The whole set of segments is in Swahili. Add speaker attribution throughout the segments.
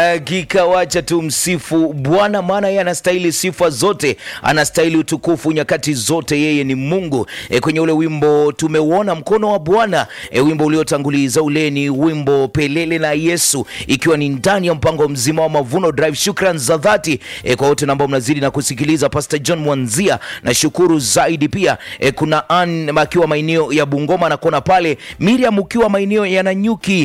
Speaker 1: hakika wacha tumsifu Bwana, maana yeye anastahili sifa zote, anastahili utukufu nyakati zote, yeye ni Mungu. E, kwenye ule wimbo tumeuona mkono wa Bwana e, wimbo uliotanguliza ule ni wimbo Pelele na Yesu, ikiwa ni ndani ya mpango mzima wa Mavuno Drive. Shukran za dhati e, kwa wote ambao mnazidi na kusikiliza. Pastor John Mwanzia na shukuru zaidi pia e, kuna Ann akiwa maeneo ya Bungoma na kona pale, Miriam ukiwa maeneo ya Nanyuki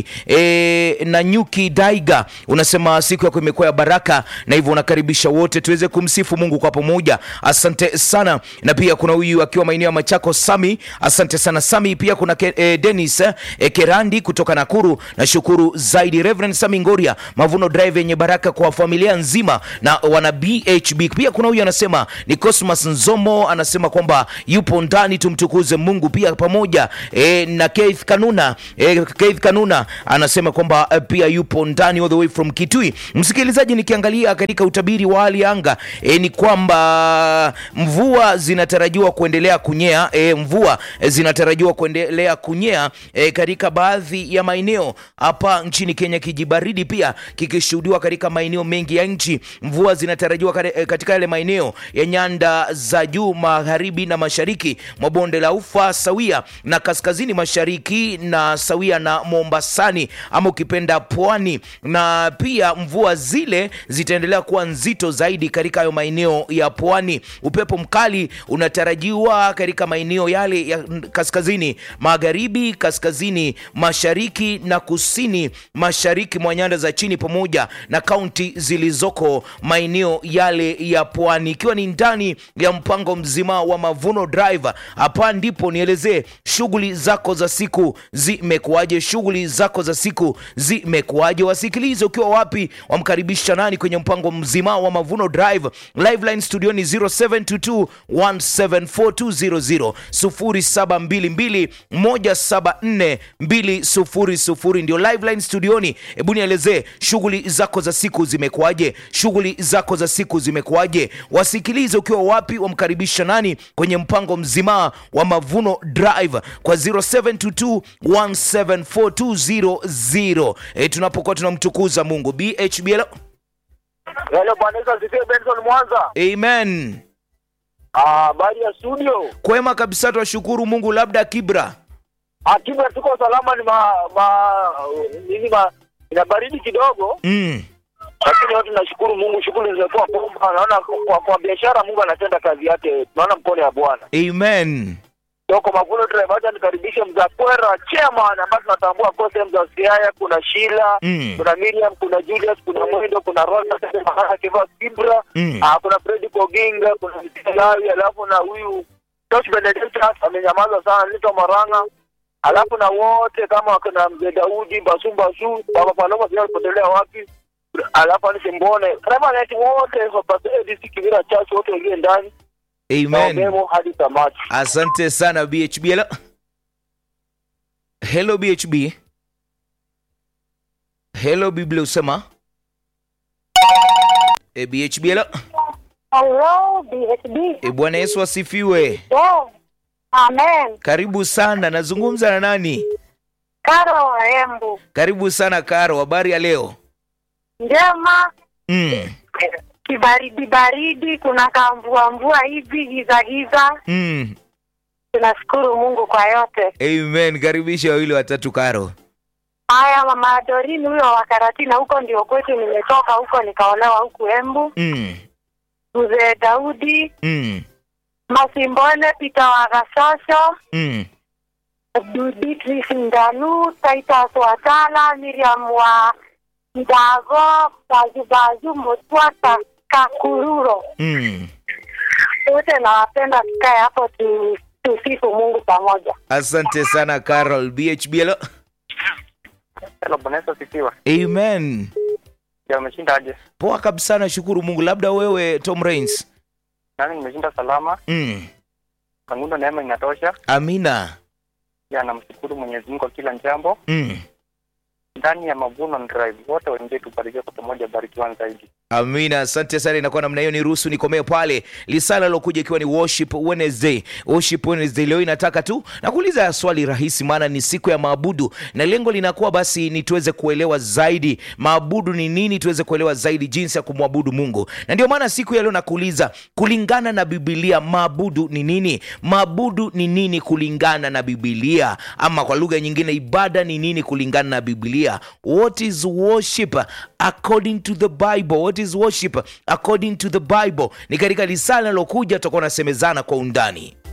Speaker 1: e, Nanyuki Daiga, unasema siku yako imekuwa ya baraka, na hivyo unakaribisha wote tuweze kumsifu Mungu kwa pamoja. Asante sana. Na pia kuna huyu akiwa maeneo ya Machako Sami, asante sana Sami. Pia kuna ke, e, Dennis e, Kerandi kutoka Nakuru, na shukuru zaidi Reverend Sami Ngoria, Mavuno Drive yenye baraka kwa familia nzima na wana BHB. Pia kuna huyu anasema ni Cosmas Nzomo, anasema kwamba yupo ndani, tumtukuze Mungu pia pamoja e, na Keith Kanuna e, Keith Kanuna anasema kwamba e, pia yupo ndani all the way from Kitui. Msikilizaji, nikiangalia katika utabiri wa hali ya anga e, ni kwamba mvua zinatarajiwa kuendelea kunyea e, mvua e, zinatarajiwa kuendelea kunyea e, katika baadhi ya maeneo hapa nchini Kenya, kijibaridi pia kikishuhudiwa katika maeneo mengi ya nchi. Mvua zinatarajiwa kare- e, katika yale maeneo ya nyanda za juu magharibi na mashariki mwa bonde la ufa sawia na kaskazini mashariki na sawia na Mombasani ama ukipenda pwani, na pia mvua zile zitaendelea kuwa nzito zaidi katika hayo maeneo ya pwani. Upepo mkali unatarajiwa katika maeneo yale ya kaskazini magharibi, kaskazini mashariki na kusini mashariki mwa nyanda za chini pamoja na kaunti zilizoko maeneo yale ya pwani, ikiwa ni ndani ya mpango mzima wa Mavuno Drive. Hapa ndipo nielezee shughuli zako za siku zimekuwaje? Shughuli zako za siku zimekuwaje? Wasikilize ukiwa wapi, wamkaribisha nani kwenye mpango mzima wa Mavuno Drive. Live line studio ni 0722 174 200 0722 174 200 ndio live line studioni. Hebu nielezee shughuli zako za siku zimekuwaje? Shughuli zako za siku zimekuwaje? Wasikilize ukiwa wapi, wamkaribisha nani kwenye mpango mzima wa Mavuno Drive kwa 0722 174 e, tunapokuwa tunamtukuza Mungu. BHBL,
Speaker 2: Hello, Bwana Yesu asifiwe. Benson Mwanza.
Speaker 1: amen.
Speaker 2: Ah, habari ya studio.
Speaker 1: Kwema kabisa, twashukuru Mungu. Labda Kibra,
Speaker 2: Akiba tuko salama, ni ma, ma nini ma ina baridi kidogo,
Speaker 1: mm.
Speaker 2: lakini wote tunashukuru Mungu, shughuli zimekuwa bomba. Naona kwa, kwa biashara Mungu anatenda kazi yake, tunaona mkono ya Bwana.
Speaker 1: amen.
Speaker 2: Toko Mavuno Drive, acha nikaribishe Mzakwera chairman ambaye tunatambua kwa sehemu za Siaya, kuna Sheila,
Speaker 1: Mm.
Speaker 2: kuna Miriam, kuna Julius, kuna Mwendo, kuna Rosa, Mahana Kiva Kibra,
Speaker 1: Mm.
Speaker 2: ah, kuna Freddy Koginga, kuna Mtalawi, alafu na huyu Josh Benedictus amenyamaza sana, Nito Maranga, alafu na wote kama wakina Mzee Daudi, Basu Basu, Baba Paloma sio alipotelea wapi, alafu Anise Mbone, kama neti wote hapa ADC Kivira Church wote wengine ndani na
Speaker 1: Amen.
Speaker 2: umemo hadi tamati.
Speaker 1: Asante sana BHB. Hello, hello BHB. Hello Biblia usema e, BHB. Hello.
Speaker 3: Hello, BHB.
Speaker 1: E, Bwana Yesu asifiwe.
Speaker 3: Yeah. Amen.
Speaker 1: Karibu sana, nazungumza na nani?
Speaker 3: Karo wa Embu.
Speaker 1: Karibu sana Karo, habari ya leo?
Speaker 3: Njema.
Speaker 1: mm.
Speaker 3: Kibaridi baridi, kuna kamvua mvua hivi giza giza.
Speaker 1: Mm.
Speaker 3: Tunashukuru Mungu kwa yote.
Speaker 1: Amen. Karibisha wawili watatu Karo.
Speaker 3: Haya, mama Dorini huyo wa Karatina, huko ndio kwetu, nimetoka huko nikaolewa huku Embu.
Speaker 1: mm.
Speaker 3: Mzee Daudi
Speaker 1: Mm.
Speaker 3: Masimbone, Pita wa Gasosho,
Speaker 1: Mm.
Speaker 3: Beatrice Ndanu, Titus Watala, Miriam wa Ndago, Bazubazu, Mutwata, Kakururo.
Speaker 1: Mm.
Speaker 3: Wote nawapenda, tukae hapo tu, tusifu Mungu pamoja.
Speaker 1: Asante sana Carol. BHB. Hello.
Speaker 2: Hello, Bwana Yesu asifiwe.
Speaker 1: Amen.
Speaker 2: Ya umeshindaje?
Speaker 1: Poa kabisa, nashukuru Mungu. Labda wewe Tom Rains.
Speaker 2: Nami nimeshinda salama,
Speaker 1: Mm.
Speaker 2: kangundo neema inatosha.
Speaker 1: Amina.
Speaker 2: Ya namshukuru Mwenyezi Mungu kwa kila jambo.
Speaker 1: Mm.
Speaker 2: Ndani ya Mavuno Drive wote wengie tubarikiwe kwa pamoja, barikiwa zaidi.
Speaker 1: Amina, asante sana. Inakuwa namna hiyo, niruhusu nikomee pale. Lisala lokuja ikiwa ni worship Wednesday. Worship Wednesday leo inataka tu na kuuliza swali rahisi, maana ni siku ya maabudu, na lengo linakuwa basi ni tuweze kuelewa zaidi maabudu ni nini, tuweze kuelewa zaidi jinsi ya kumwabudu Mungu, na ndio maana siku ya leo nakuuliza, kulingana na Biblia, maabudu ni nini? Maabudu ni nini kulingana na Biblia, ama kwa lugha nyingine, ibada ni nini kulingana na Biblia? What is worship according to the Bible? What is worship according to the Bible? Ni katika lisala linalokuja tutakuwa nasemezana kwa undani.